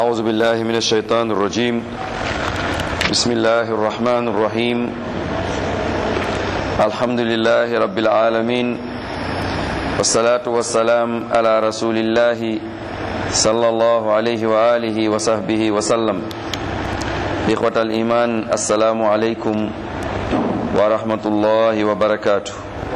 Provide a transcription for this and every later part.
أعوذ بالله من الشيطان الرجيم بسم الله الرحمن الرحيم الحمد لله رب العالمين والصلاة والسلام على رسول الله صلى الله عليه وآله وصحبه وسلم إخوة الإيمان السلام عليكم ورحمة الله وبركاته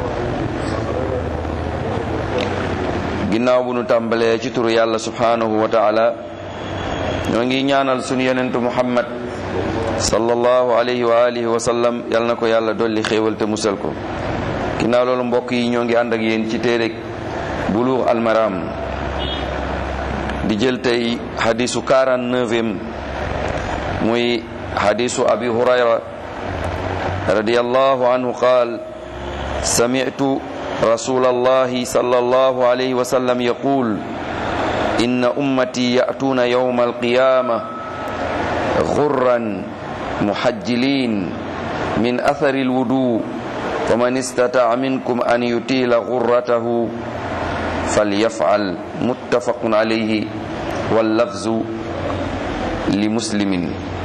ginnaaw bu nu tàmbalee ci turu yàlla subhanahu wa taala ñoo ngi ñaanal sunu yonentu muhammad sallallahu alayhi wa alihi wa sallam yal na ko yàlla dolli xéewal te musal ko ginnaaw loolu mbokk yi ñoo ngi ànd ak yéen ci téereg buluux almaram di jël tey xadisu 49e muy xadisu abi hurayra radiyallahu anhu qaal sami'tu رسول الله صلى الله عليه وسلم يقول إن أمتي يأتون يوم القيامة غرا محجلين من أثر الوضوء ومن استطاع منكم أن يطيل غرته فليفعل متفق عليه واللفظ لمسلم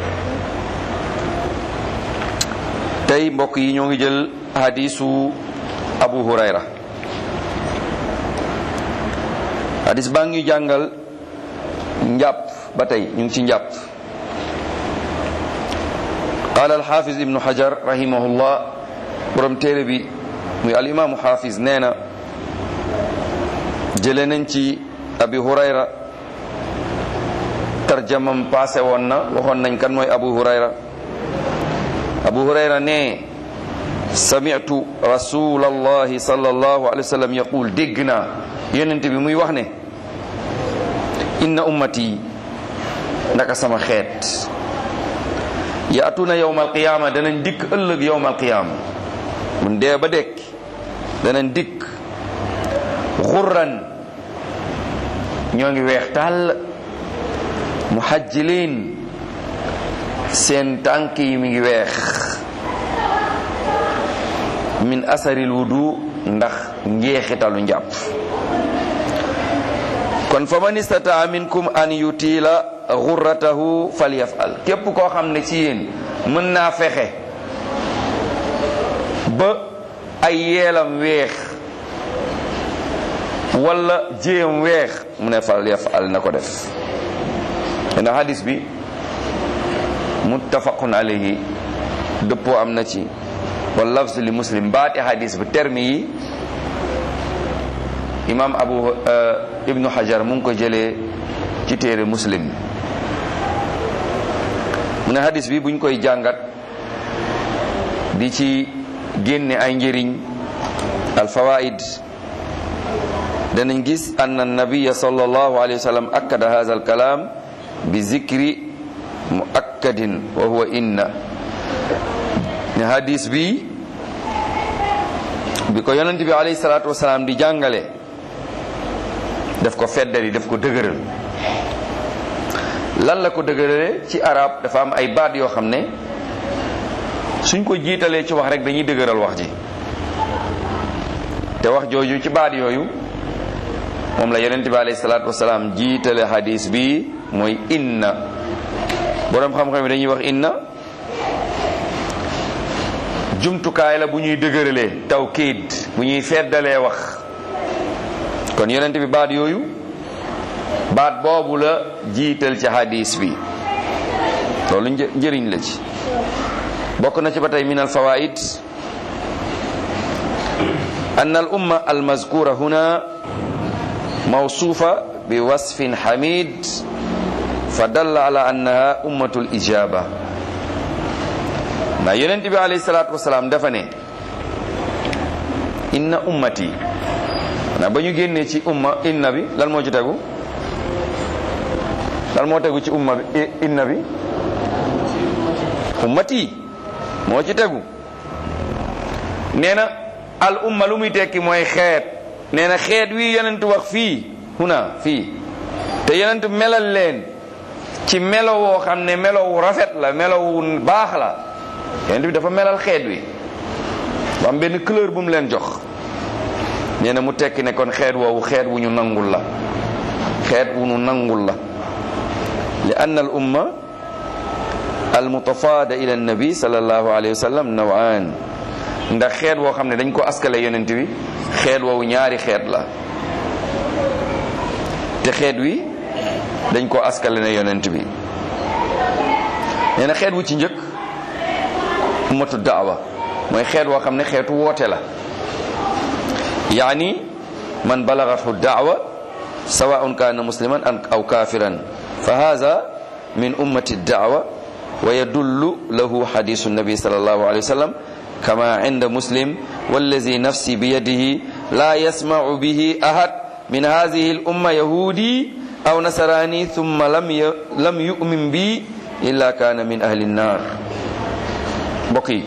tey mbokk yi ñoo ngi jël hadisu abu hurayra hadis baa ngi jàngal njàpp ba tey ñu ngi ci njàpp qaala alxaafis ibnu hajar rahimahullah borom téere bi muy alimaamu xaafis nee na jële nañ ci abi hurayra tarjamam passé woon na waxoon nañ kan mooy abu hurayra abu hurayra ne sami'tu rasulallahi sallallahu alayhi wa sallam yaqul dégg naa yonent bi muy wax ne inna ummati ndaka sama xeet yaatuna yawmal qiyaama danañ dikk ëllëg yawmal qiyaama mun dee ba dekk danañ dikk xurran ñoo ngi weex tàll muhajjiliin seen tànk yi mi ngi weex min asaril wudu ndax njeexitalu njàpp kon fa man istataa minkum an yutiila xurratahu falyafal képp koo xam ne ci yéen mën naa fexe ba ay yeelam weex wala jéem weex mu ne falyafal na ko def ndax hadis bi muttafaqun alayhi dëppoo am na ci wal lafz li muslim baati hadis bi terme yi imam abu ibnu hajar mu ngi ko jëlee ci téere muslim mu ne hadis bi buñ koy jàngat di ci génne ay njëriñ al fawaid danañ gis anna nabiya sallallahu alayhi wa sallam akkada hadha al kalam bi zikri muakkadin wa huwa inna ne hadis bi bi ko yonent bi alayhi salaatu wasalaam di jàngale daf ko feddali daf ko dëgëral lan la ko dëgërale ci arab dafa am ay baat yoo xam ne suñ ko jiitalee ci wax rek dañuy dëgëral wax ji te wax jooju ci baat yooyu moom la yonent bi alayhi salaatu wasalaam jiitale hadis bi mooy inna boroom xam-xam yi dañuy wax inna jumtukaay la bu ñuy dëgëralee tawkiid bu ñuy feddalee wax kon yonent bi baat yooyu baat boobu la jiital ci hadis bi loolu njëriñ la ci bokk na ci ba tey min al fawaid an al umma al mazkura huna mawsuufa bi wasfin hamid fa dalla ala annaha ummatul ijaba ndax yonent bi alayhi salaatu wasalaam dafa ne inna ummati na ba ñu génnee ci umma inna bi lan moo ci tegu lan moo tegu ci umma bi inna bi ummati moo ci tegu nee na al umma lu muy tekki mooy xeet nee na xeet wi yonent wax fii huna fii te yonent melal leen ci melo woo xam ne melo wu rafet la melo wu baax la yonent bi dafa melal xeet wi ba am benn couleur bu mu leen jox nee na mu tekki ne kon xeet woowu xeet wu ñu nangul la xeet wu ñu nangul la li ann al umma al mutafaada ila nabi sallallahu alayhi wa sallam nawaan ndax xeet woo xam ne dañ ko askale yonent bi xeet woowu ñaari xeet la te xeet wi dañ ko askale ne yonent bi nee na xeet wu ci njëkk ummatu daawa mooy xeet woo xam ne xeetu woote la yaani man balagathu daawa sawaun kana musliman aw kafiran fa hadha min ummati daawa wa yadullu lahu hadisu nabi sallallahu alayhi wa sallam kama inda muslim wallazi nafsi biyadihi la yasma'u bihi ahad min hadhihi al umma yahudi aw nasarani thumma lam lam yu'min bi illa kana min ahli an-nar mbokk yi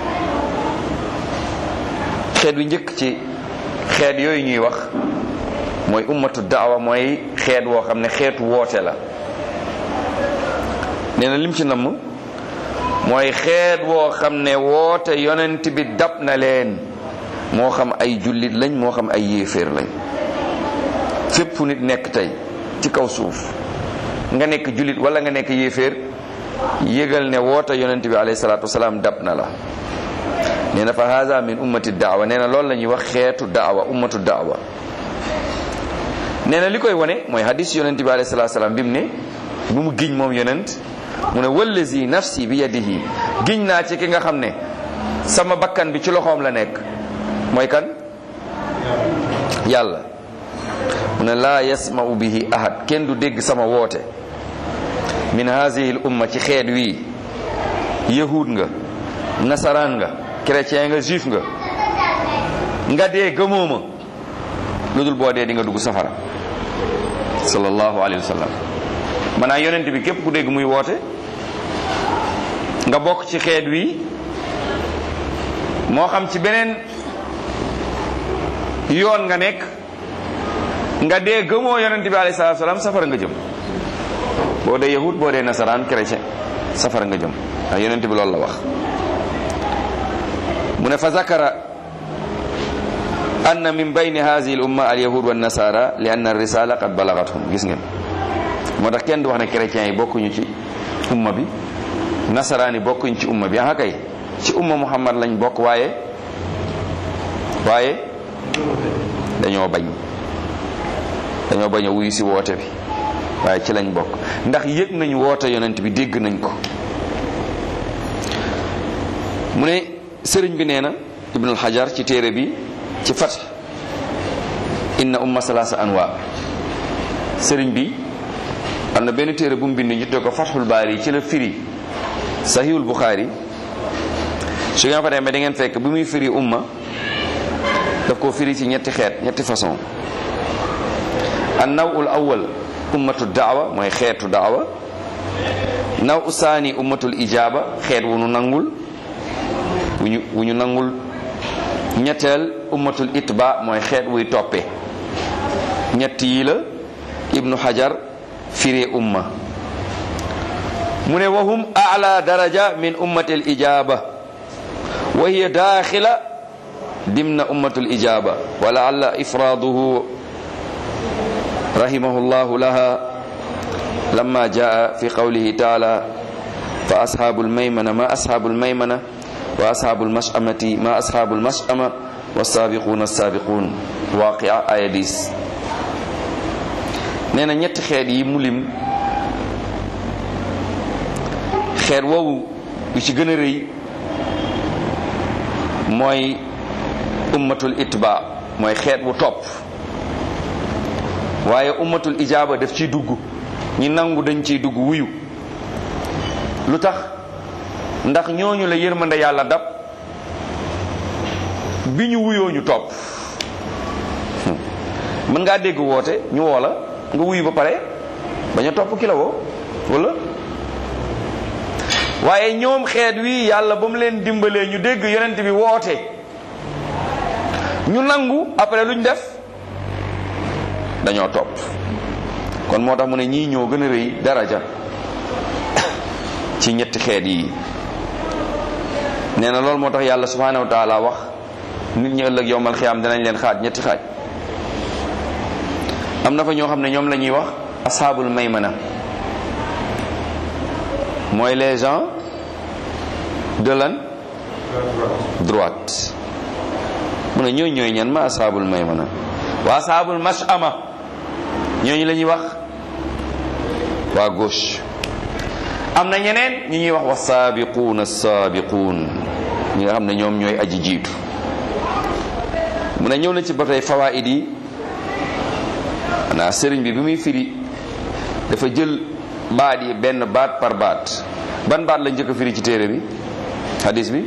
xeet wi njëkk ci xeet yooyu ñuy wax mooy ummatu daawa mooy xeet woo xam ne xeetu woote la nee na lim ci namm mooy xeet woo xam ne woote yonent bi dab na leen moo xam ay jullit lañ moo xam ay yéeféer lañ fépp fu nit nekk tey ci kaw suuf nga nekk jullit wala nga nekk yéeféer yëgal ne woote yonent bi alayhi salaatu wasalaam dab na la nee na fa haza min ummati daawa nee na loolu la ñuy wax xeetu daawa ummatu daawa nee na li koy wane mooy hadis yonent bi alayhi salaatu wasalaam bi mu ne bu mu giñ moom yonent mu ne wallazi nafsi bi yadihi giñ naa ci ki nga xam ne sama bakkan bi ci loxoom la nekk mooy kan yàlla mu ne laa yasma'u bihi ahad kenn du dégg sama woote min hazihi l umma ci xeet wii yahud nga nasaraan nga chrétien nga juif nga nga dee gëmoo ma lu dul boo dee di nga dugg safara sallallahu alayhi wa sallam maanaam yonent bi képp ku dégg muy woote nga bokk ci xeet wi moo xam ci beneen yoon nga nekk nga dee gëmoo yonent bi alayhi salaatu salaam safara nga jëm boo dee yahud boo dee nasaraan chrétien safara nga jëm ndax yonent bi loolu la wax mu ne fa zakara anna min bayni hadhihi al umma al yahud wa nasara li anna ar risala qad balagathum gis ngeen moo tax kenn du wax ne chrétiens yi bokkuñu ci umma bi nasaraan yi bokkuñ ci umma bi ah kay ci umma muhammad lañ bokk waaye waaye dañoo bañ dañoo bañ a wuyu si woote bi waaye ci lañ bokk ndax yëg nañ woote yonent bi dégg nañ ko mu ne sëriñ bi nee na ibnul xajar ci téere bi ci fat inna umma salaasa anwa sëriñ bi am na benn téere bu mu bind ñu tuddee ko fathul baari ci la firi sahihul buxaari su ngeen fa demee da ngeen fekk bi muy firi umma daf koo firi ci ñetti xeet ñetti façon an nawul awwal ummatu daawa mooy xeetu daawa naw usaani ummatul ijaaba xeet wu nu nangul wu ñu wu ñu nangul ñetteel ummatul itba mooy xeet wuy toppe ñett yi la ibnu hajar firee umma mu ne wahum ala daraja min ummati al ijaba wa hiya daxila dimna ummatu al ijaba wa laalla ifraduhu rahimahu llahu laha lama jaa fi qawlihi taala fa ashabu almaymana ma ashabu almaymana wa ashabu almashamati ma ashabu almashama wasabiquna alsabiqun waqia aya 10 nee na ñetti xeet yi mu lim xeet woowu bi ci gën a rëy mooy ummatul itba mooy xeet wu topp waaye ummatul ijaaba daf ciy dugg ñi nangu dañ ciy dugg wuyu lu tax ndax ñooñu la yërmande yàlla dab bi ñu wuyoo ñu topp mën ngaa dégg woote ñu woo la nga wuyu ba pare bañ a topp ki la woo wala waaye ñoom xeet wi yàlla ba mu leen dimbalee ñu dégg yonent bi woote ñu nangu après luñ def dañoo topp kon moo tax mu ne ñii ñoo gën a rëy daraja ci ñetti xeet yi nee na loolu moo tax yàlla subhanahu wa taala wax nit ñi ëllëg yowmal xiyaam dinañ leen xaaj ñetti xaaj am na fa ñoo xam ne ñoom la ñuy wax ashaabul maymana mooy les gens de lan droite mu ne ñooñu ñooy ñan ma asaabul maymana waa asaabul mashama ñooñu la ñuy wax waa gauche am na ñeneen ñu ñuy wax wa saabiquun assaabiquun ñi nga xam ne ñoom ñooy aji jiitu mu ne ñëw na ci ba tey fawaid yi xanaa sëriñ bi bi muy firi dafa jël baat yi benn baat par baat ban baat la njëkk a firi ci téere bi hadis bi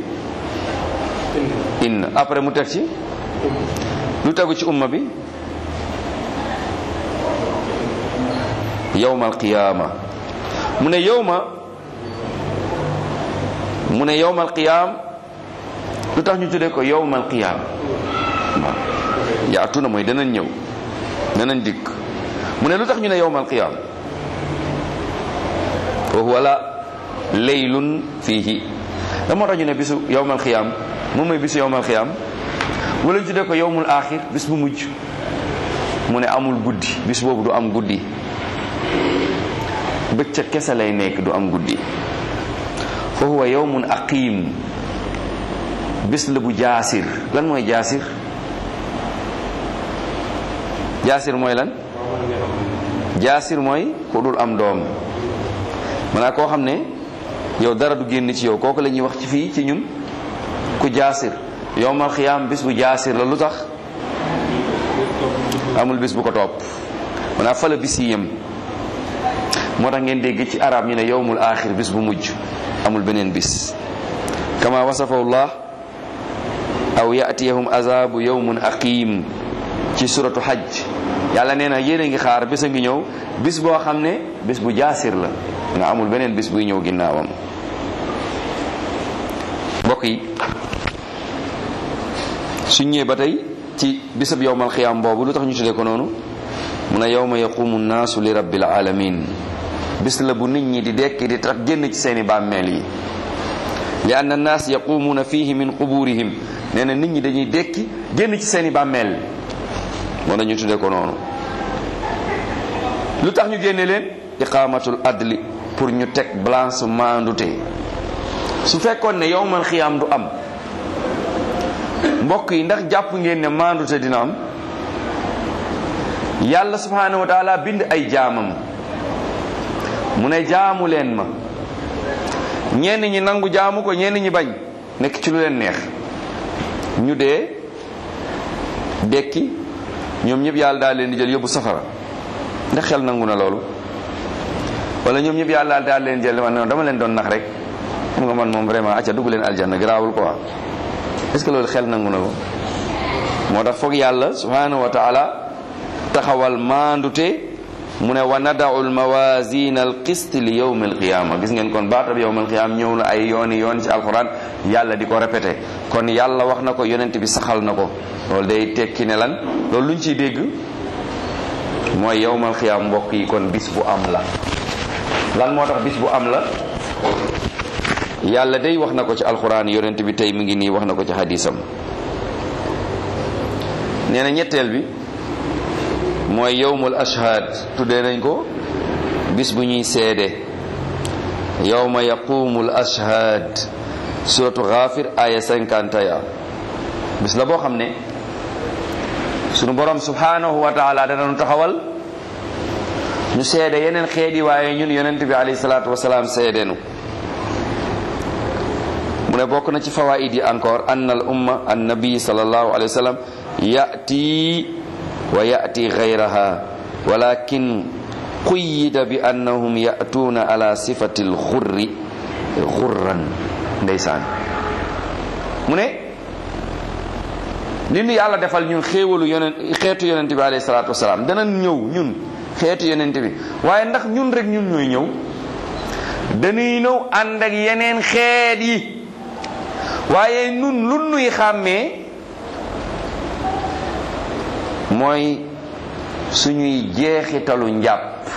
inna après mu teg ci lu tegu ci umma bi yawmal qiyaama mu ne yawma mu ne yawmal qiyaam lu tax ñu tuddee ko yawmal qiyaam waaw yaatu na mooy danañ ñëw danañ dikk mu ne lu tax ñu ne yawmal qiyaam wa huwa la laylun fiihi da moo tax ñu ne bisu yawmal qiyaam moom mooy bisu yawmal qiyaam wala ñu tuddee ko yawmul aaxir bis bu mujj mu ne amul guddi bis boobu du am guddi bëccëg kese lay nekk du am guddi fa huwa yawmun aqim bis la bu jaasir lan mooy jaasir jaasir mooy lan jaasir mooy ku dul am doom maanaam koo xam ne yow dara du génn ci yow kooku la ñuy wax ci fii ci ñun ku jaasir yowmal xiyaam bis bu jaasir la lu tax amul bis bu ko topp maanaam fa la bis yi yem moo tax ngeen dégg ci arab ñu ne yowmul axir bis bu mujj amul beneen bis kama wasafahu llah aw yatiyahum azabu yowmun aqim ci suratu hajj yàlla nee na yéen a ngi xaar bis a ngi ñëw bis boo xam ne bis bu jaasir la nga amul beneen bis buy ñëw ginnaawam mbokk yi suñ ñëwee ba tey ci bisab yowmal xiyaam boobu lu tax ñu tuddee ko noonu mu ne yowma yaqumu nnaasu li rabbil alamin bis la bu nit ñi di dekki di tax génn ci seeni bàmmeel yi li anna annaas yaqumuuna fihi min quburihim nee na nit ñi dañuy dekki génn ci seeni bàmmeel moo ñu tuddee ko noonu lu tax ñu génne leen iqamatul adli pour ñu teg balance maandute su fekkoon ne yowmal xiyaam du am mbokk yi ndax jàpp ngeen ne maandute dina am yàlla subhanahu wa taala bind ay jaamam mu ne jaamu leen ma ñenn ñi nangu jaamu ko ñenn ñi bañ nekk ci lu leen neex ñu dee dekki ñoom ñëpp yàlla daal leen di jël yóbbu safara ndax xel nangu na loolu wala ñoom ñëpp yàlla daal leen jël man dama leen doon nax rek xam nga man moom vraiment acca dugg leen aljanna garaawul quoi est ce que loolu xel nangu na ko moo tax foog yàlla subhanahu wa taala taxawal maandute mu ne wa nadau almawasina alqist li yawm alqiyama gis ngeen kon baatab yawm alqiyama ñëw na ay yooni yoon ci alquran yàlla di ko répété kon yàlla wax na ko yonent bi saxal na ko loolu day tekki ne lan loolu luñ ciy dégg mooy yawm alqiyama mbokk yi kon bis bu am la lan moo tax bis bu am la yàlla day wax na ko ci alquran yonent bi tey mi ngi nii wax na ko ci hadisam nee na ñetteel bi mooy yowmul ashhad tuddee nañ ko bis bu ñuy seede yowma yaqumul ashhad suratu ghafir aya 51 bis la boo xam ne sunu borom subhanahu wa taala dana nu taxawal ñu seede yeneen xeet yi waaye ñun yonent bi alayhi salaatu wasalaam seedenu mu ne bokk na ci fawaid yi encore anna al umma an nabi sallallahu alayhi wa sallam yati wa yati gayraha walakin quyida bi annahum yatuuna ala sifati lxurri xurran ndeysaan mu ne li nu yàlla defal ñun xéewalu yonen xeetu yonent bi alayhi salaatu wasalaam dana ñëw ñun xeetu yonent bi waaye ndax ñun rek ñun ñooy ñëw dañuy ñëw ànd ak yeneen xeet yi waaye nun lu nuy xàmmee mooy suñuy jeexitalu njàpp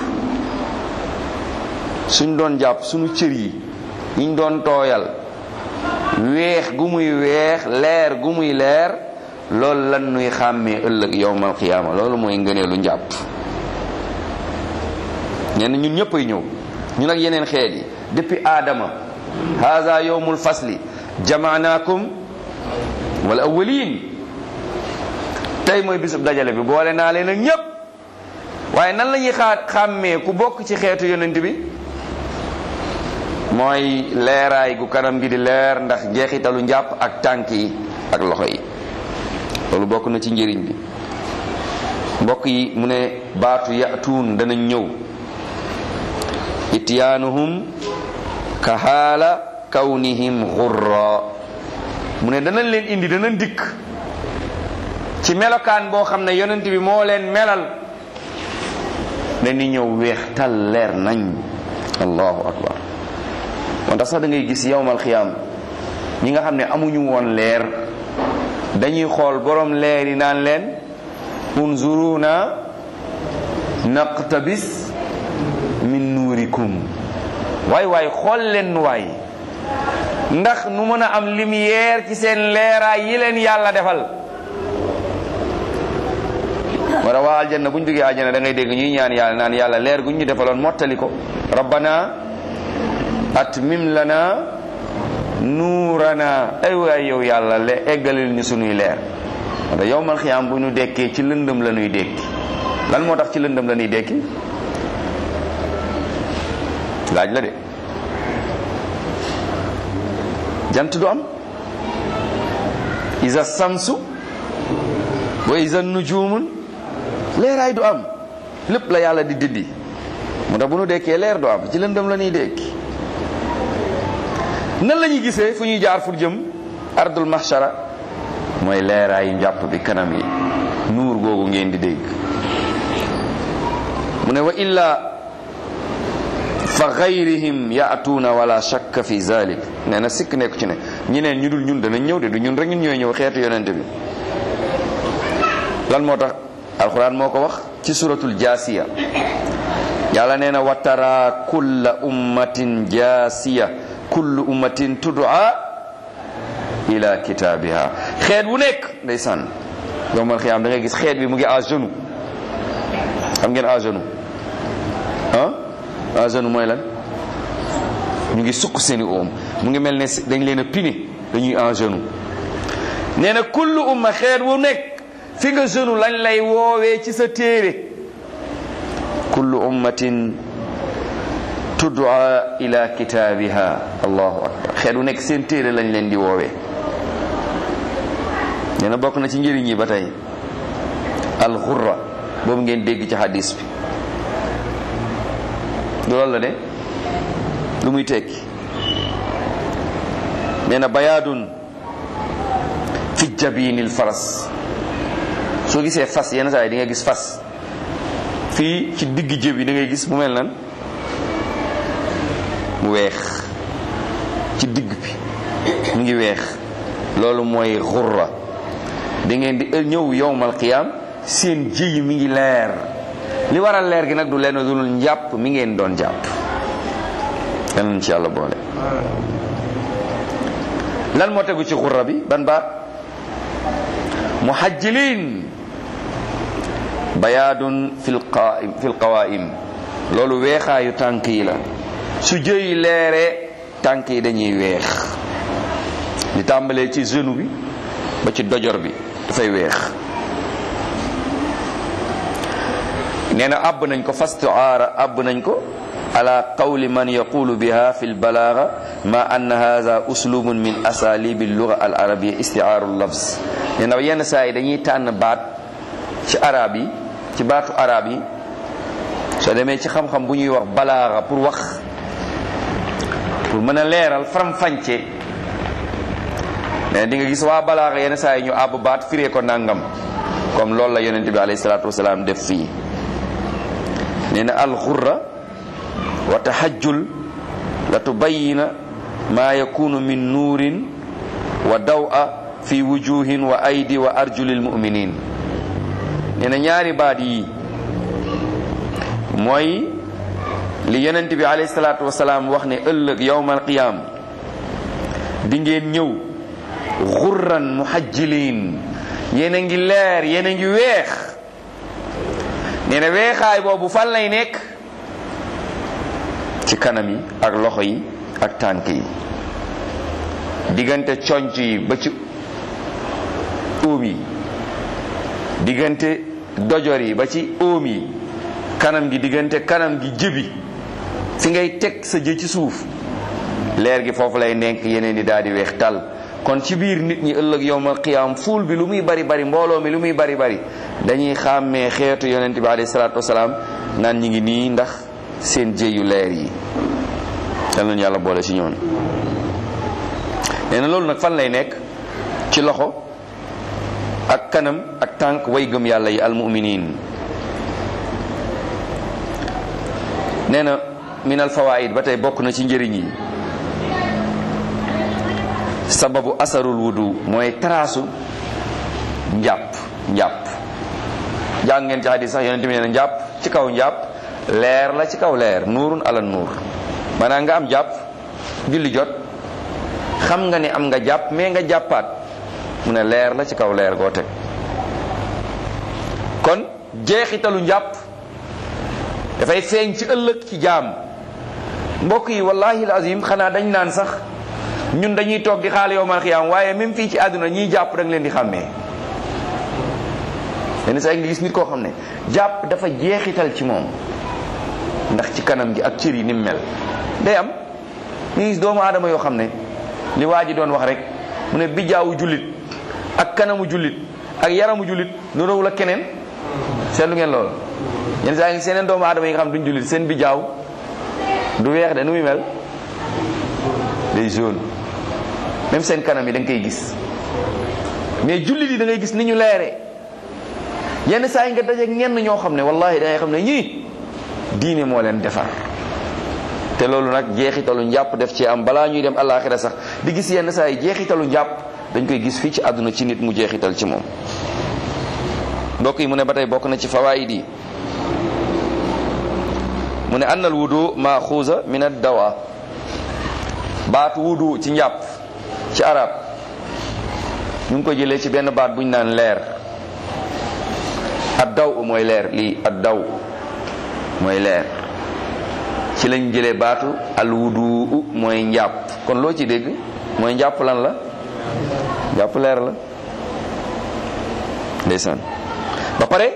suñ doon jàpp suñu cër yi yiñ doon tooyal weex gu muy weex leer gu muy leer loolu lan nuy xàmmee ëllëg yowmal xiyaama loolu mooy ngëneelu njàpp ñenn ñun ñëpp ay ñëw ñun ak yeneen xeet yi depuis aadama haza yowmul fasli jamaanaakum wal awwalin tey mooy bisub dajale bi boole naa leen ak ñépp waaye nan la ñuy xaa xàmmee ku bokk ci xeetu yonent bi mooy leeraay gu kanam gi di leer ndax jeexitalu njàpp ak tànk yi ak loxo yi loolu bokk na ci njëriñ bi mbokk yi mu ne baatu yatuun danañ ñëw ityaanuhum ka haala kawnihim xurra mu ne danañ leen indi danañ dikk ci melokaan boo xam ne yonent bi moo leen melal ne ni ñëw weex tal leer nañ allahu akbar moo tax sax da ngay gis yowmal xiyaam ñi nga xam ne amuñu woon leer dañuy xool borom leer yi naan leen unzuruna naqtabis min nuurikum waay waay xool leen nu waay ndax nu mën a am lumière ci seen leeraay yi leen yàlla defal moo tax waa aljanna bu ñu duggee aljanna da ngay dégg ñuy ñaan yàlla naan yàlla leer gu ñu defaloon mottali ko rabbana atmim lana nuurana ay waay yow yàlla le eggalil ñu sunuy leer wala yowmal xiyaam bu ñu dekkee ci lëndëm la ñuy dekki lan moo tax ci lëndëm la ñuy dekki laaj la de jant du am isa samsu wa isa nujumun leeraay du am lépp la yàlla di diddi moo tax bu ñu dekkee leer du am ci lëndëm la ñuy dekki nan la ñuy gisee fu ñuy jaar fu jëm ardul mahshara mooy leeraayu njàpp bi kanam yi nuur googu ngeen di dégg mu ne wa illa fa gayrihim yaatuuna wala shakka fi zalik nee na sikk nekku ci ne ñeneen ñu dul ñun danañ ñëw de du ñun rek ñun ñooy ñëw xeetu yonente bi lan moo tax alquran moo ko wax ci suratul jaasiya yàlla nee na wa tara kulla ummatin jaasiya kullu ummatin tud'a ila kitaabiha xeet wu nekk ndeysaan yowmal xiyaam da ngay gis xeet bi mu ngi à genoux xam ngeen à genoux ah à genoux mooy lan ñu ngi sukk seeni oom mu ngi mel ne dañ leen a pine dañuy à genoux nee na kullu umma xeet wu nekk fi nga genou lañ lay woowee ci sa téere kullu ummatin tud'a ila kitaabiha allahu akbar xeet wu nekk seen téere lañ leen di woowee nee na bokk na ci njëriñ yi ba tey alxurra boobu ngeen dégg ci hadis bi du loolu la de lu muy tekki nee na bayaadun fi jabinil faras soo gisee fas yenn saa yi di nga gis fas fii ci digg jëb yi da ngay gis mu mel nan mu weex ci digg bi mu ngi weex loolu mooy xurra da ngeen di ñëw yowmal qiyaam seen jëyi mi ngi leer li waral leer gi nag du leen dul njàpp mi ngeen doon jàpp yal nañ ci yàlla boole lan moo tegu ci xurra bi ban baat muhajjilin bayaadun fil qaim fil qawaim loolu weexaayu tànk yi la su jëyi leeree tànk yi dañuy weex di tàmbalee ci genou bi ba ci dojor bi dafay weex nee na àbb nañ ko fastuaara àbb nañ ko ala qawli man yaqulu biha fi lbalaaga ma anna hadha uslubun min asalibi lluga al arabia istiaaru lafz nee na yenn saa yi dañuy tànn baat ci arab yi ci baatu arab yi soo demee ci xam-xam bu ñuy wax balaaga pour wax pour mën a leeral faram-fàcce mais di nga gis waa balaaga yenn saa yi ñu àbb baat firee ko nangam comme loolu la yonente bi alayhi salaatu wasalaam def fii nee na alxurra wa tahajjul la tubayina ma yakunu min nuurin wa dawa fi wujuhin wa aydi wa arjulil muminin nee na ñaari baat yi mooy li yonent bi alayhi salaatu wasalaam wax ne ëllëg yowmal qiyaam di ngeen ñëw xurran muhajjiliin yéen a ngi leer yéen a ngi weex nee na weexaay boobu fan lay nekk ci kanam yi ak loxo yi ak tànk yi diggante conc yi ba ci óom yi diggante dojor yi ba ci óom yi kanam gi diggante kanam gi jëbi fi ngay teg sa jë ci suuf leer gi foofu lay nekk yeneen di daal di weex tal kon ci biir nit ñi ëllëg yowmal qiyaam fuul bi lu muy bari bari mbooloo mi lu muy bari bari dañuy xàmmee xeetu yonent bi alayhi salaatu wasalaam naan ñi ngi nii ndax seen jëyu leer yi yal nañu yàlla boole ci ñoon nee na loolu nag fan lay nekk ci loxo ak kanam ak tànk way gëm yàlla yi almuminin nee na min al fawaid ba tey bokk na ci njëriñ yi sababu asarul wudu mooy taraasu njàpp njàpp jàng ngeen ci hadis sax yonente bi nee na njàpp ci kaw njàpp leer la ci kaw leer nuurun ala nuur maanaam nga am jàpp julli jot xam nga ne am nga jàpp mais nga jàppaat mu ne leer la ci kaw leer goo teg kon jeexitalu njàpp dafay feeñ ci ëllëg ci jaam mbokk yi wallahi azim xanaa dañ naan sax ñun dañuy toog di xaal yowmal xiyaam waaye même fii ci àdduna ñiy jàpp da nga leen di xàmmee yenn saa yi nga gis nit koo xam ne jàpp dafa jeexital ci moom ndax ci kanam gi ak cër yi ni mu mel day am nga gis doomu aadama yoo xam ne li waa ji doon wax rek mu ne bijjaawu jullit ak kanamu jullit ak yaramu jullit nuróowul ak keneen seetlu ngeen loolu yenn saa yi ngi seeneen doomu aadama yi nga xam duñ jullit seen bijjaaw du weex de nu muy mel day jaune même seen kanam yi da nga koy gis mais jullit yi da ngay gis ni ñu leere yenn saa yi nga dajeeg ñenn ñoo xam ne wallahi da ngay xam ne ñii diine moo leen defar te loolu nag jeexitalu njàpp def ci am balaa ñuy dem àllaaxira sax di gis yenn saa yi jeexitalu njàpp dañ koy gis fii ci àdduna ci nit mu jeexital ci moom mbokk yi mu ne ba tey bokk na ci fawaayid yi mu ne annal wudu maaxuusa min ad dawa baatu wudu ci njàpp ci arab ñu ngi ko jëlee ci benn baat bu ñu naan leer ad daw mooy leer lii ad daw mooy leer ci lañ jëlee baatu al wudu mooy njàpp kon loo ci dégg mooy njàpp lan la njàpp leer la ndeysaan ba pare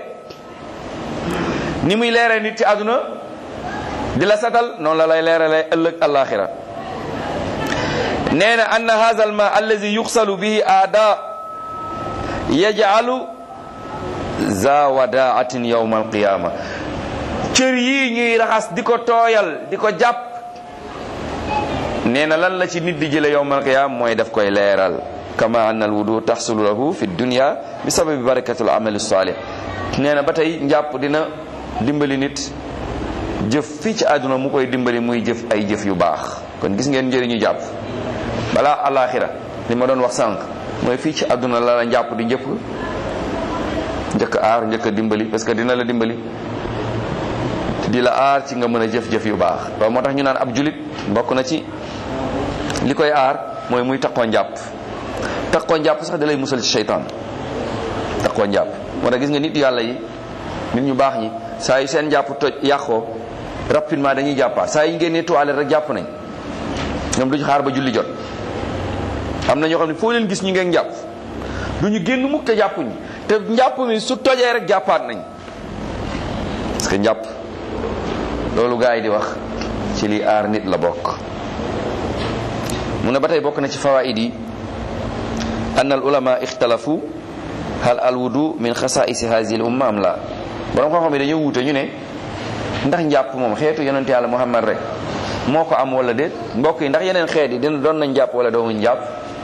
ni muy leeree nit ci àdduna di la satal noonu la lay leeralee ëllëg alaxira nee na anna hadha alma allazi yuxsalu bihi aada yaj'alu za wadaatin yawma alqiyama cër yii ñuy raxas di ko tooyal di ko jàpp nee na lan la ci nit di jële yawma alqiyama mooy daf koy leeral kama anna alwudu taxsulu lahu fi dunya bi sababi barakatul amali salih nee na ba tey njàpp dina dimbali nit jëf fii ci àdduna mu koy dimbali muy jëf ay jëf yu baax kon gis ngeen njëriñu jàpp balaa alaxira li ma doon wax sànq mooy fii ci àdduna la la njàpp di njëkk njëkk aar njëkk dimbali parce que dina la dimbali di la aar ci nga mën a jëf-jëf yu baax waaw moo tax ñu naan ab julit bokk na ci li koy aar mooy muy taqoo njàpp taqoo njàpp sax da lay musal ci seytaan taqoo njàpp moo tax gis nga nit yàlla yi nit ñu baax ñi saa yu seen njàpp toj yàqoo rapidement dañuy jàppaat saa yu ñu génnee toilette rek jàpp nañ ñoom duñu xaar ba julli jot am na ñoo xam ne foo leen gis ñu ngeen jàpp du ñu génn mukk te jàppuñu te njàpp mi su tojee rek jàppaat nañ parce que njàpp loolu gars yi di wax ci li aar nit la bokk mu ne ba tey bokk na ci fawaid yi an al ulama ixtalafu hal al wudu min xasaisi hazihi al umma am la borom xam-xam yi dañoo wuute ñu ne ndax njàpp moom xeetu yonente yàlla muhammad rek moo ko am wala déet mbokk yi ndax yeneen xeet yi dina doon nañ jàpp wala doomuñ jàpp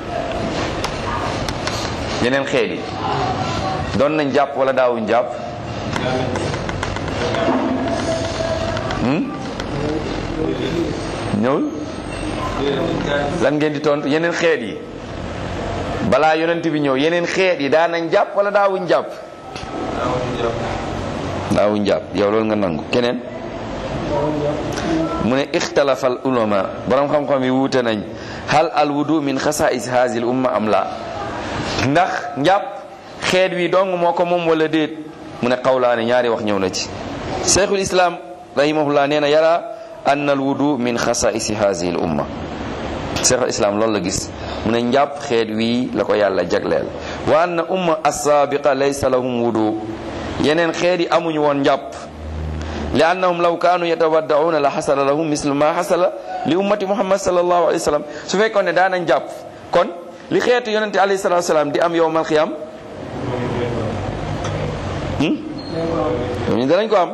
yeneen xeet yi doon nañ jàpp wala daawuñ jàpp ñëwul lan ngeen di tontu yeneen xeet yi balaa yonent bi ñëw yeneen xeet yi daan nañ jàpp wala daawuñ jàpp daawuñ jàpp yow loolu nga nangu keneen mu ne ixtalafa al ulama borom xam-xam yi wuute nañ hal al wudu min xasaais haazil umma am la ndax njàpp xeet wi dong moo ko moom wala déet mu ne xawlaane ñaari wax ñëw na ci cheikhul islam rahimahullah nee na yara anna al wudu min xasaisi hadihi al umma cheikh al islam loolu la gis mu ne njàpp xeet wii la ko yàlla jagleel wa anna umma assaabiqa laysa lahum wudu yeneen xeet yi amuñu woon njàpp li annahum law kaanu yatawaddauna la xasala lahum mislu ma xasala li ummati muhammad sallallahu alayhi wa sallam su fekkoon ne daanañ jàpp kon li xeetu yonente alayhi salatu salaam di am yowmal xiyam ñu danañ ko am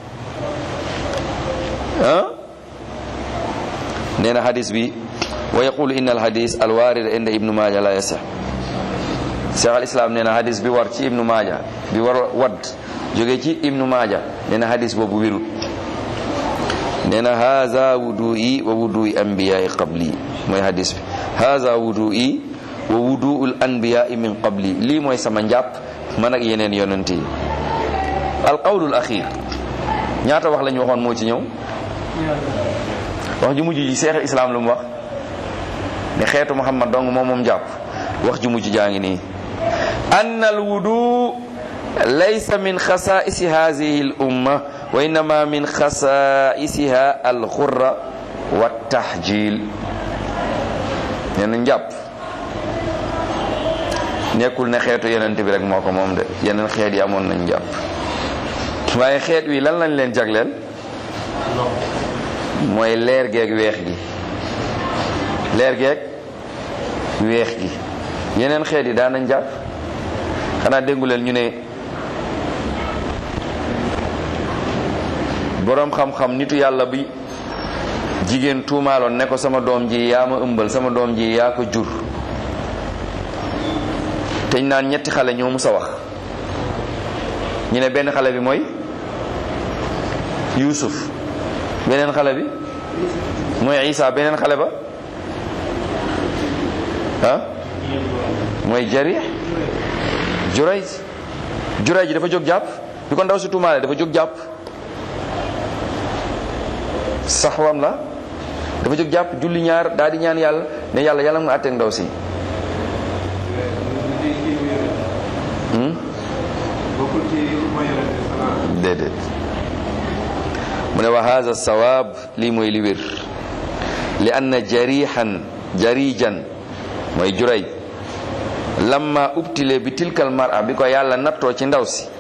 ah nee na hadis bi wa yaqulu inna alhadis alwarida inda ibnu maaja la yasih cheikh al islam nee na hadis bi war ci ibnu maaja bi war wadd jóge ci ibnu maaja nee na hadis boobu wérut nee na haza wudu'i wa wudu'i anbiya'i qabli mooy hadis bi haza wudu'i wa wudu'ul anbiya'i min qabli lii mooy sama njàpp man ak yeneen yonent yi alqawlul axir ñaata wax la ñu waxoon moo ci ñëw wax ju mujj ji cheikh al islam lu mu wax ne xeetu muhammad dong moom moom jàpp wax ju mujj jaa ngi nii anna al wudu laysa min xasaisi hadihi al umma wa innama min xasaisiha al xurra wa tahjil nee na njàpp nekkul ne xeetu yeneen bi rek moo ko moom de yeneen xeet yi amoon nañ njàpp waaye xeet wi lan lañ leen jagleel mooy leer geeg weex gi leer geeg weex gi yeneen xeet yi daan nañ jàpp xanaa déggu leen ñu ne boroom xam-xam nitu yàlla bi jigéen tuumaaloon ne ko sama doom ji yaa ma ëmbal sama doom ji yaa ko jur teñ naan ñetti xale ñoo mus a wax ñu ne benn xale bi mooy Yuusuf beneen xale bi mooy Isa beneen xale ba ah mooy Jarih Jurayj Jurayj ji dafa jóg jàpp bi ko ndaw si tuumaale dafa jóg jàpp saxwam la dafa jóg jàpp julli ñaar daal di ñaan yàlla ne yàlla yàlla nga àtteeg ndaw si déedéet mu ne wa haza sawaab lii mooy li wér li anna jarihan jarijan mooy juray lamma ubtile bi tilkal mara bi ko yàlla nattoo ci ndaw si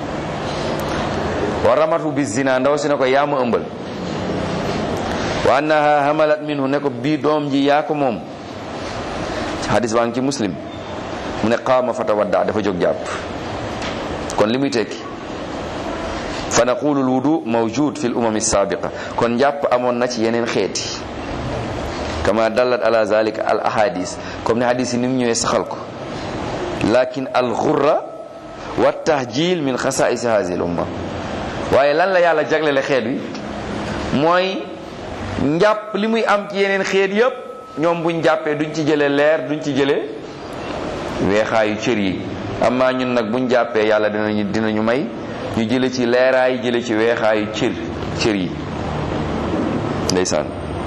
wa ramatu bi zina ndaw si ne ko yaa ma ëmbal wa annaha hamalat minhu ne ko bii doom ji yaa ko moom hadis baa ngi ci muslim mu ne qaama fatawadda dafa jóg jàpp kon li muy tekki fa naqulu lwudu mawjud fi l umam sabiqa kon njàpp amoon na ci yeneen xeeti kama dallat ala zalika al ahadis comme ne hadis yi ni mu ñëwee saxal ko lakin al xurra wa tahjil min xasaisi hadihi l umma waaye lan la yàlla jaglele xeet wi mooy njàpp li muy am ci yeneen xeet yépp ñoom buñ jàppee duñ ci jële leer duñ ci jële weexaayu cër yi amaa ñun nag buñ jàppee yàlla dinañu dinañu may ñu jële ci leeraay jële ci weexaayu cër cër yi ndeysaan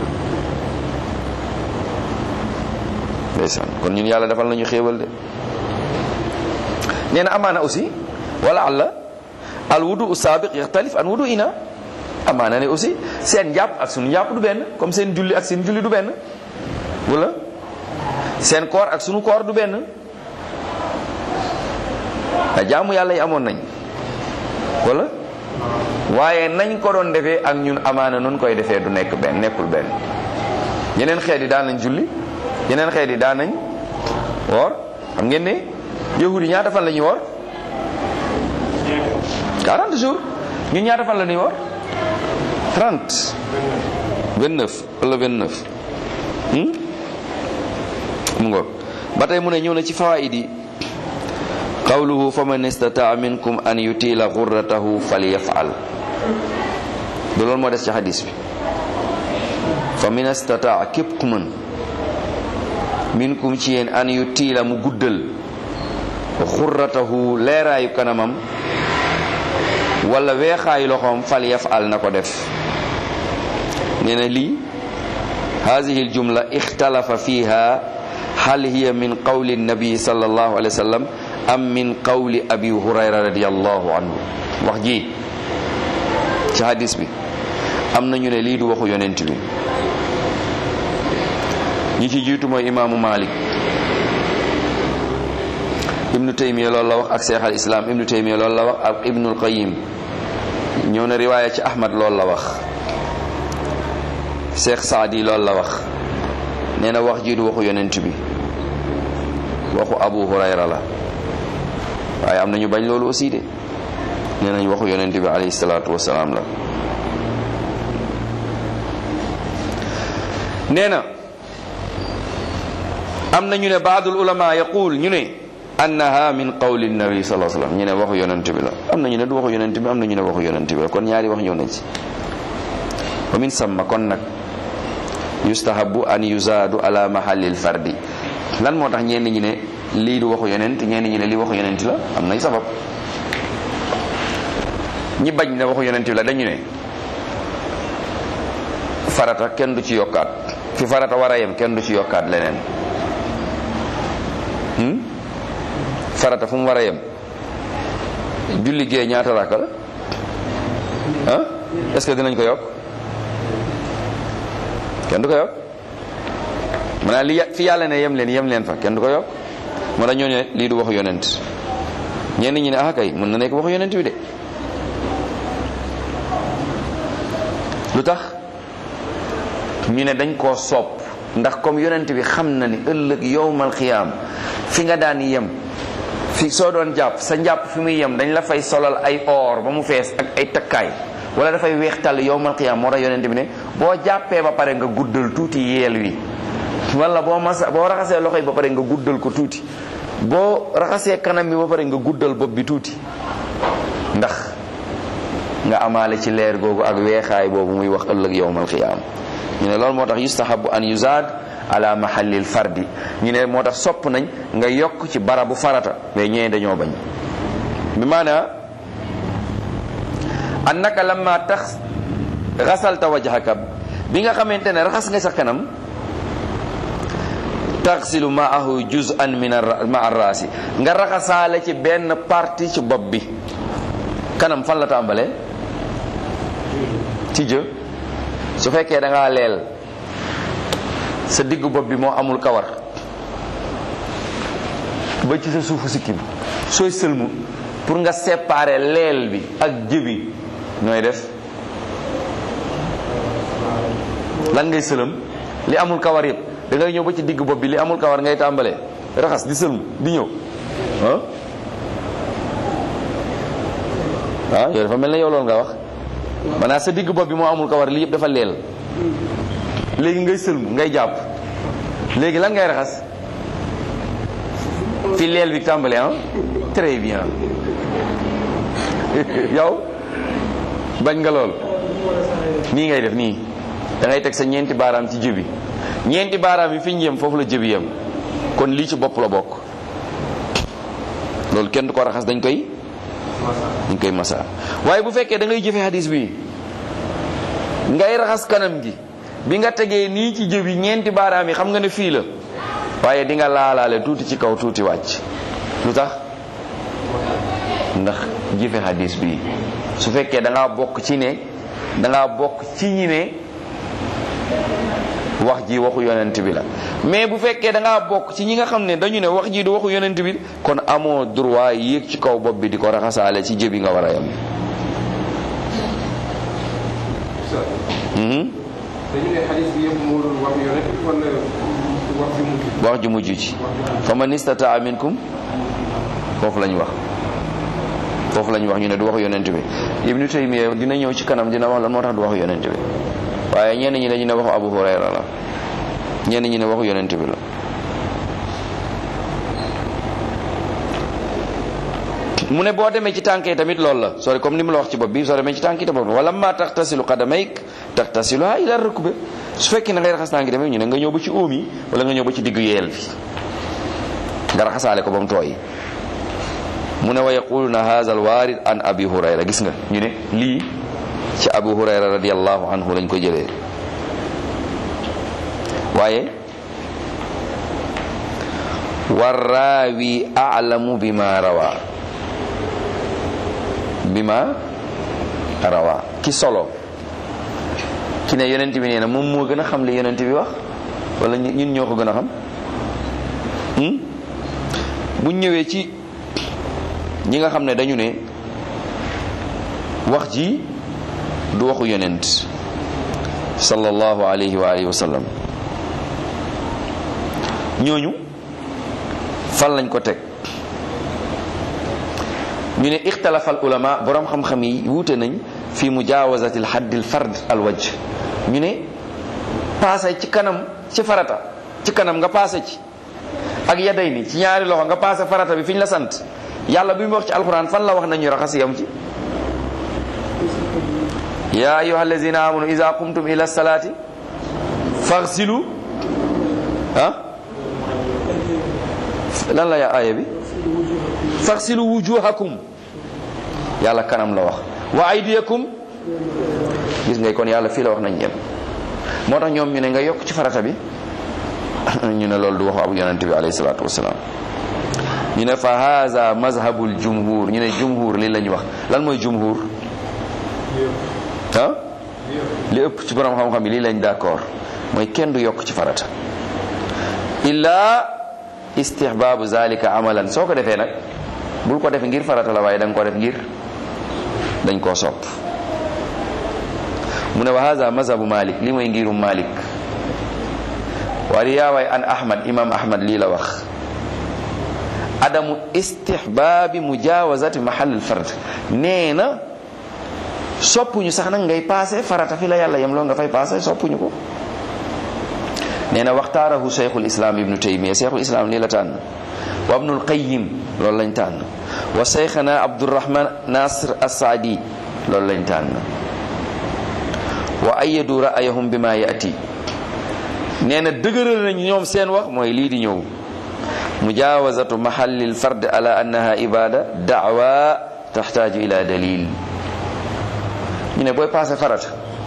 ndeysaan kon ñun yàlla defal nañu xéewal de nee na amaana aussi wala alla al wudu saabiq yaxtalif an wudu ina amaana ne aussi seen njàpp ak sunu njàpp du benn comme seen julli ak seen julli du benn wala seen koor ak sunu koor du benn a jaamu yàlla yi amoon nañ wala waaye nañ ko doon defee ak ñun amaana nun koy defee du nekk benn nekkul benn yeneen xeet yi daan nañ julli yeneen xeet yi daan nañ woor xam ngeen ne yahudi ñaata fan la ñuy woor 40 jours ñun ñaata fan la ñuy woor 30 29 wala 29 mu ngoog ba tey mu ne ñëw na ci fawaid yi qawluhu faman istataa minkum an yutila xurratahu falyafal du loolu moo des ci xadis bi fa min istataa képp ku mën minkum ci yéen an yutila mu guddal xurratahu leeraayu kanamam wala weexaayu loxoom falyafal na ko def nee na lii hadihi aljumla ixtalafa fiha hal hiya min qawli nabi sallallahu alayhi wa sallam am min qawli abi hurayra radiallahu anhu wax ji ci hadis bi am na ñu ne lii du waxu yonent bi ñi ci jiitu mooy imaamu Malik ibnu taymiya loolu la wax ak cheikh al islam ibnu taymiya loolu la wax ak ibnul qayim ñëw na riwaaya ci ahmad loolu la wax cheikh saadi loolu la wax nee na wax ji du waxu yonent bi waxu abu hurayra la waaye am nañu bañ loolu aussi de nee nañ waxu yonent bi alayhi salaatu wasalaam la nee na am na ñu ne baadul ulama yaqul ñu ne annaha min qawli nabi sallallahu alayhi wasallam ñu ne waxu yonent bi la am na ñu ne du waxu yonent bi am na ñu ne waxu yonent bi la kon ñaari wax ñëw nañ ci wa min samma kon nag yustahabu an yuzaadu ala mahallil fardi lan moo tax ñenn ñi ne lii du waxu yonent ñenn ñi ne lii waxu yonent la am nay sabab ñi bañ ne waxu yonent bi la dañu ne farata kenn du ci yokkaat fi farata war a yem kenn du ci yokkaat leneen farata fu mu war a yem julli gee ñaata rakka la ah est-ce que dinañ ko yokk kenn du ko yokk maanaam li fi yàlla ne yem leen yem leen fa kenn du ko yokk moo tax ñoo ne lii du waxu yonent ñenn ñi ne ah kay mën na nekk waxu yonent bi de lu tax ñu ne dañ koo sopp ndax comme yonent bi xam na ni ëllëg yowmal xiyaam fi nga daan yem fi soo doon jàpp sa njàpp fi muy yem dañ la fay solal ay or ba mu fees ak ay takkaay wala dafay weextal yowmal xiyaam moo tax yonent bi ne boo jàppee ba pare nga guddal tuuti yeel wi wala boo masa boo raxasee loxo yi ba pare nga guddal ko tuuti boo raxasee kanam bi ba pare nga guddal bopp bi tuuti ndax nga amaale ci leer googu ak weexaay boobu muy wax ëllëg yowmal xiyaam ñu ne loolu moo tax yustahabu an yuzaad ala mahallil fardi ñu ne moo tax sopp nañ nga yokk ci barabu farata mais ñee dañoo bañ bi maana annaka lamma tax xasalta wajhaka bi nga xamante ne raxas nga sa kanam taxsilu maahu juz'an min ma arraasi nga raxasaale ci benn partie ci bopp bi kanam fan la tàmbalee ci jë su fekkee da ngaa leel sa diggu bopp bi moo amul kawar ba ci sa suufu sikkim sooy sëlmu pour nga séparer leel bi ak jëbi nooy def lan ngay sëlëm li amul kawar yëpp da ngay ñëw ba ci diggu bopp bi li amul kawar ngay tàmbalee raxas di sëlmu di ñëw ah ah yow dafa mel ne yow loolu nga wax maanaam sa digg bopp bi moo amul kawar lii yëpp dafa leel léegi ngay sëlmu ngay jàpp léegi lan ngay raxas fi leel bi tàmbale ah très bien yow bañ nga lool nii ngay def nii da ngay teg sa ñeenti baaraam ci jëbi ñeenti baaraam yi fi ñu yem foofu la jëbi yem kon lii ci bopp la bokk loolu kenn du ko raxas dañ koy dañ koy masa waaye bu fekkee da ngay jëfe hadis bi ngay raxas kanam gi bi nga tegee nii ci jëbi ñeenti baaraam yi xam nga ne fii la waaye di nga laalaale tuuti ci kaw tuuti wàcc lu tax ndax jëfe hadis bi su fekkee da ngaa bokk ci ne da ngaa bokk ci ñi ne wax ji waxu yonent bi la mais bu fekkee da ngaa bokk ci ñi nga xam ne dañu ne wax ji du waxu yonent bi kon amoo droit yéeg ci kaw bopp bi di ko raxasaale ci jëbi nga war a yem dañu ne xadis bi yëpp moo doon wax yonent bi wala wax ju mujj wax ju mujj ci fa man istataa minkum foofu lañ wax foofu lañ wax ñu ne du waxu yonent bi ibnu taymiya dina ñëw ci kanam dina wax lan moo tax du waxu yonent bi waaye ñenn ñi dañu ne waxu abu hurayra la ñenn ñi ne waxu yonent bi la mu ne boo demee ci tànk yi tamit loolu la sori comme ni mu la wax ci bopp bi soo demee ci tànk yi tamit wala ma tax tasilu qadamayk tax tasiluha ila rukbe su fekkee na ngay raxas tànk yi tamit ñu ne nga ñëw ba ci óom yi wala nga ñëw ba ci diggu yeel bi nga raxasaale ko ba mu tooy mu ne wa yaquluna hadha alwarid an abi hurayra gis nga ñu ne lii ci abu hurayra radiallahu anhu lañ ko jëlee waaye warraawi a'lamu bima rawa bima rawa ki solo ki ne yonent bi nee na moom moo gën a xam li yonent bi wax wala ñun ñoo ko gën a xam buñ ñëwee ci ñi nga xam ne dañu ne wax ji du waxu yonent sallallahu alayhi wa alihi wa sallam ñooñu fan lañ ko teg ñu ne ixtalafa al ulama borom xam-xam yi wuute nañ fi mujawazati al hadd al fard al wajh ñu ne paase ci kanam ci farata ci kanam nga paase ci ak yaday ni ci ñaari loxo nga paase farata bi fi ñu la sant yàlla bi mu wax ci alquran fan la wax nañu raxas yam ci ya ayuha allazina amanu ida qumtum ila salati faghsilu ah lan la yaa aaya bi faghsilu wujuhakum yàlla kanam la wax wa aydiyakum gis ngay kon yàlla fii la wax nañ yem moo tax ñoom ñu ne nga yokk ci farata bi ñu ne loolu du waxu abu yonente bi alayhi salatu wasalaam ñu ne fa haza mazhabul jumhur ñu ne jumhur lii la ñu wax lan mooy jumhur ah li ëpp ci borom xam-xam yi lii lañ d'accord mooy kenn du yokk ci farata illa istihbaabu zalika amalan soo ko defee nag bul ko def ngir farata la waaye da nga ko def ngir dañ koo sopp mu ne wa haza mazhabu malik li mooy ngirum malik wa riyawaay an ahmad imam ahmad lii la wax adamu istihbaabi mujawazati mahal fard nee na soppuñu sax nag ngay paase farata fi la yàlla yem loo nga fay paase soppuñu ko nee na waxtaarahu cheikhul islam ibnu taymiya cheikhul islam lii la tànn wa ibnul qayyim loolu lañ tànn wa cheikhana abdurrahman nasr assaadi loolu lañ tànn wa ayadu ra'ayahum bima yati nee na dëgëral nañ ñoom seen wax mooy lii di ñëw mujawazatu mahallil fard ala annaha ibada da'wa taxtaaju ila dalil ñu ne booy paase farata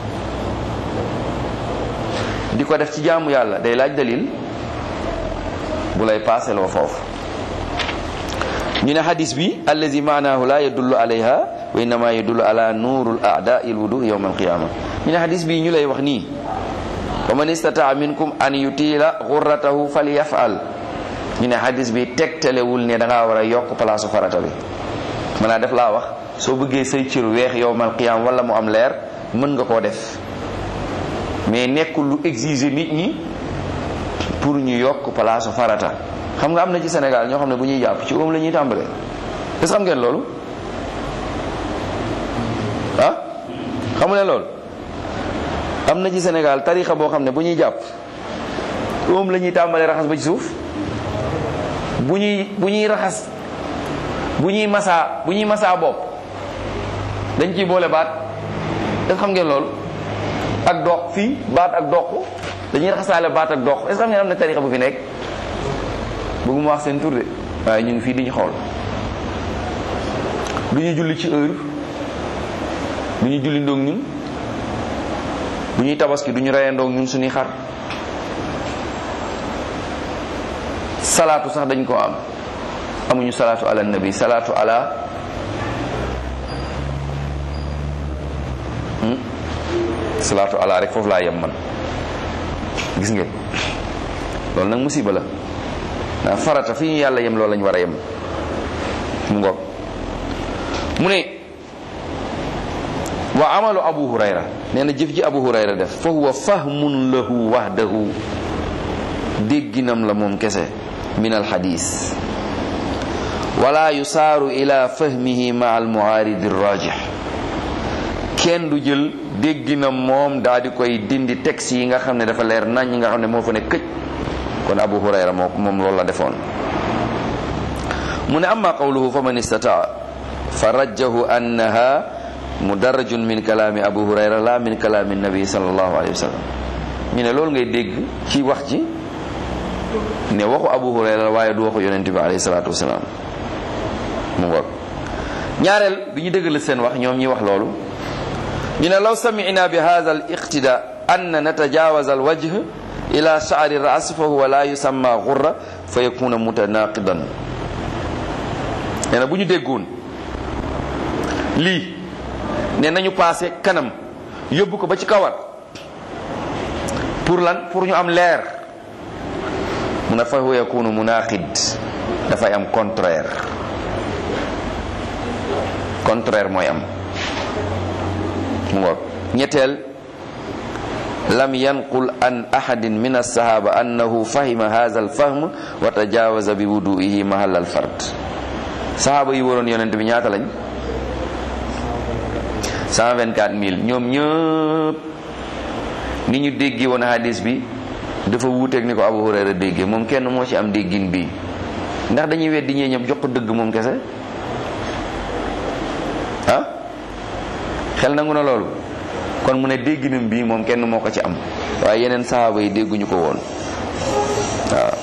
di ko def ci jaamu yàlla day laaj dalil bu lay paase loo foofu ñu ne hadis bi allazi maanahu la yadullu alayha wa innama yadullu ala nuurul a'da'i alwudu yawm alqiyama ñu ne hadis bi ñu lay wax nii wa man istataa minkum an yutila ghurratahu falyaf'al ñu ne hadis bi tegtalewul ne da ngaa war a yokk palaasu farata bi mën naa def laa wax soo bëggee say cër weex yowmal qiyam wala mu am leer mën nga koo def mais nekkul lu exiger nit ñi pour ñu yokk palaasu farata xam nga am na ci Sénégal ñoo xam ne bu ñuy jàpp ci oom la ñuy tàmbalee est-ce xam ngeen loolu ah xamu leen loolu am na ci Sénégal tarixa boo xam ne bu ñuy jàpp oom la ñuy tàmbalee raxas ba ci suuf bu ñuy bu ñuy raxas bu ñuy masaa bu ñuy masaa bopp dañ ciy boole baat est-ce xam ngeen loolu ak dox fii baat ak dox dañuy raxasaale baat ak dox est-ce xam ngeen am na tarixa bu fi nekk bëgguma wax seen tur de waaye ñu ngi fii di ñu xool du ñu julli ci heure du ñu julli ndoog ñun bu ñuy tabaski du ñu reye ndoog ñun suñuy xar salaatu sax dañ ko am amuñu salaatu ala nabi salaatu ala salaatu ala rek foofu laa yem man gis ngeen loolu nag musiba la ndax farata fi ñu yàlla yem loolu lañ war a yem mu ngoog mu ne wa amalu abu hurayra nee na jëf ji abu hurayra def fa huwa fahmun lahu wahdahu dégginam la moom kese min alxadis wala yusaaru ila fahmihi ma al muaridi rajih kenn du jël dégginam moom daa di koy dindi texte yi nga xam ne dafa leer nañ ñi nga xam ne moo fa ne këj kon abu hurayra moo moom loolu la defoon mu ne amma qawluhu fa man istataa fa rajjahu annaha mudarrajun min kalaami abu hurayra la min kalaami nabi sallallahu alayhi wa sallam ñu ne loolu ngay dégg ci wax ji ne waxu abu hurayra waaye du waxu yonente bi alayhi salatu wasalaam mu ngoog ñaareel bi ñu dëggal seen wax ñoom ñi wax loolu ñu ne law samina bi hadha al iqtida an natajawaza al wajh ila sha'ri ras fa huwa la yusamma ghurra fa yakuna mutanaqidan nee na bu ñu déggoon lii ne nañu passé kanam yóbbu ko ba ci kawar pour lan pour ñu am leer mu ne fa huwa yakunu munaqid dafay am contraire contraire mooy am mu ngoog ñetteel lam yanqul an ahadin min alsahaba annahu fahima hadha alfahm wa tajawaza bi wuduihi mahal alfard sahaba yi waroon yonent bi ñaata lañ 124000 ñoom ñëpp ni ñu déggi woon hadis bi dafa wuuteeg ni ko Abu Hurayra déggee moom kenn moo ci am déggin bii ndax dañuy weddi ñee ñëpp jox ko dëgg moom kese ah xel nangu na loolu kon mu ne dégginam bii moom kenn moo ko ci am waaye yeneen sahaaba yi dégguñu ko woon waaw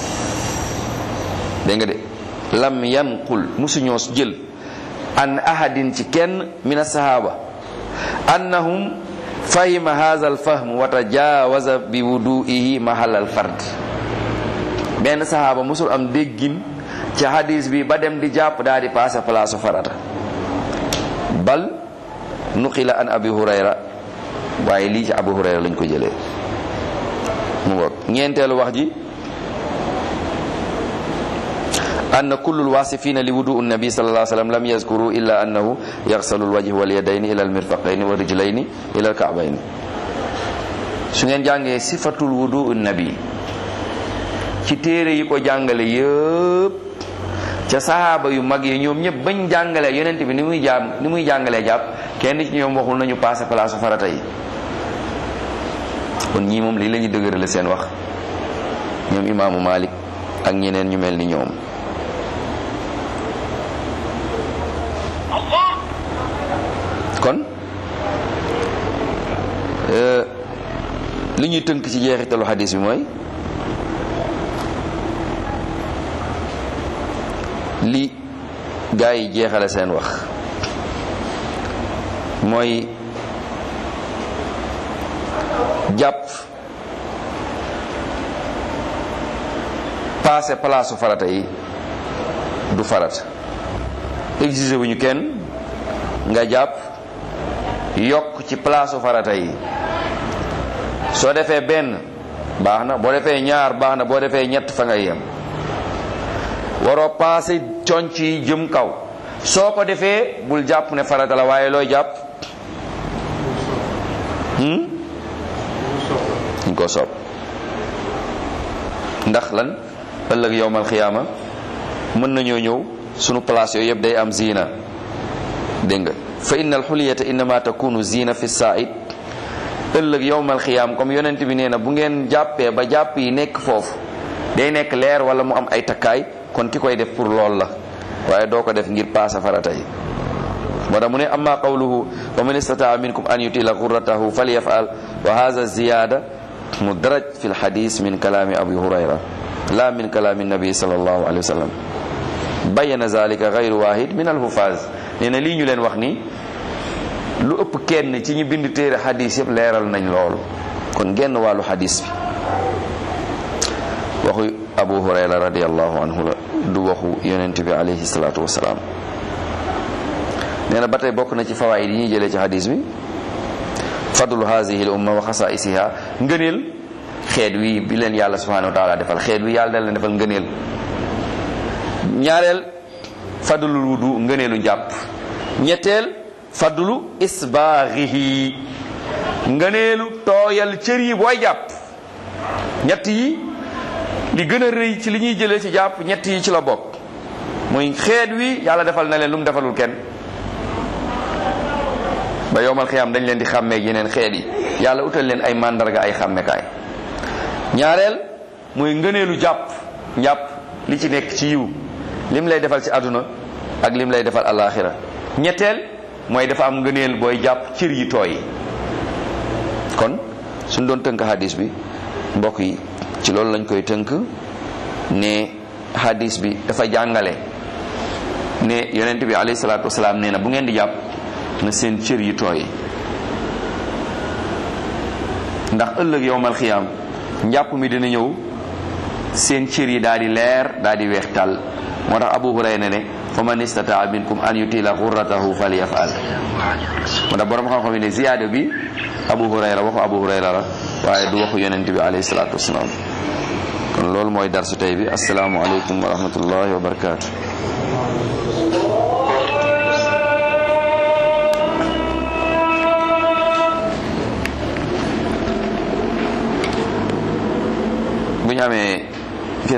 dégg nga de lam yanqul musuñoo jël an ahadin ci kenn min asahaba annahum fahima hadha alfahm wa tajawaza bi wudu'ihi mahal alfard benn sahaba musul am déggin ci hadis bi ba dem di jàpp daal di passé place farata bal nuqila an abi hurayra waaye lii ci abu hurayra lañ ko jëlee mu ngoog ñeenteelu wax ji أن كل الواصفين لوضوء النبي صلى الله عليه وسلم لم يذكروا إلا أنه يغسل الوجه واليدين إلى المرفقين والرجلين إلى الكعبين su ngeen jàngee sifatul wudu nabi ci téere yi ko jàngale yëpp ca sahaaba yu mag yi ñoom ñëpp bañ jàngale yonent bi ni muy jaam ni muy jàngalee jàpp kenn ci ñoom waxul nañu passé place farata yi kon ñii moom lii la ñu dëgërale seen wax ñoom imaamu Malik ak ñeneen ñu mel ni ñoom kon li ñuy tënk ci jeexitalu xadis bi mooy li gaa yi jeexale seen wax mooy jàpp passé palaasu farata yi du farata exigé wuñu kenn nga jàpp yokk ci palaasu farata yi soo defee benn baax na boo defee ñaar baax na boo defee ñett fa nga yem waroo passé conc yi jëm kaw soo ko defee bul jàpp ne farata la waaye looy jàpp ñu ko soob ndax lan ëllëg yowmal xiyaama mën nañoo ñëw sunu place yooyu yëpp day am zina dégg nga fa inna alxuliyata innama takunu zina fi said ëllëg yowmal xiyaam comme yonent bi nee na bu ngeen jàppee ba jàpp yi nekk foofu day nekk leer wala mu am ay takkaay kon ki koy def pour lool la waaye doo ko def ngir paasa farata yi moo tax mu ne amma qawluhu wa man istataa minkum an yutila xurratahu falyafal wa hadha ziyada mudraj fi lxadis min kalaami abi hurayra la min kalaami nabi sallallahu alayhi wa sallam bayyana zalika gayru wahid min alhufaz nee na lii ñu leen wax ni lu ëpp kenn ci ñi bind téere xadis yëpp leeral nañ loolu kon genn wàllu xadis bi waxu abu hurayra radiallahu anhu la du waxu yonent bi alayhi salatu wasalaam nee na ba tey bokk na ci fawaid yi ñuy jëlee ci xadis bi fadlu hazihi l umma wa xasaisiha ngëneel xeet wi bi leen yàlla subhanahu wa taala defal xeet wi yàlla da leen defal ngëneel ñaareel fadlul wudu ngëneelu njàpp ñetteel fadlu isbaaxihi ngëneelu tooyal cër yi booy jàpp ñett yi li gën a rëy ci li ñuy jëlee ci jàpp ñett yi ci la bokk muy xeet wi yàlla defal na leen lu mu defalul kenn ba yowmal xiyaam dañ leen di xàmmee yeneen xeet yi yàlla utal leen ay màndarga ay xàmmekaay ñaareel muy ngëneelu jàpp njàpp li ci nekk ci yiw lim lay defal ci àdduna ak lim lay defal alaxira ñetteel mooy dafa am ngëneel booy jàpp cër yi tooy kon suñ doon tënk hadis bi mbokk yi ci loolu lañ koy tënk ne hadis bi dafa jàngale ne yonent bi alayhi salaatu wasalaam nee na bu ngeen di jàpp na seen cër yi tooy ndax ëllëg yowmal xiyaam njàpp mi dina ñëw seen cër yi daal di leer daal di weex tàll moo tax abu hurayra ne fa man istataa minkum an yutila xurratahu falyafal moo tax borom xam-xam yi ne ziyaada bi abu hurayra waxu abu hurayra la waaye du waxu yonent bi alayhi salaatu wasalaam kon loolu mooy darsu tey bi asalaamualeykum wa rahmatullahi wa barakaatu. bu ñu amee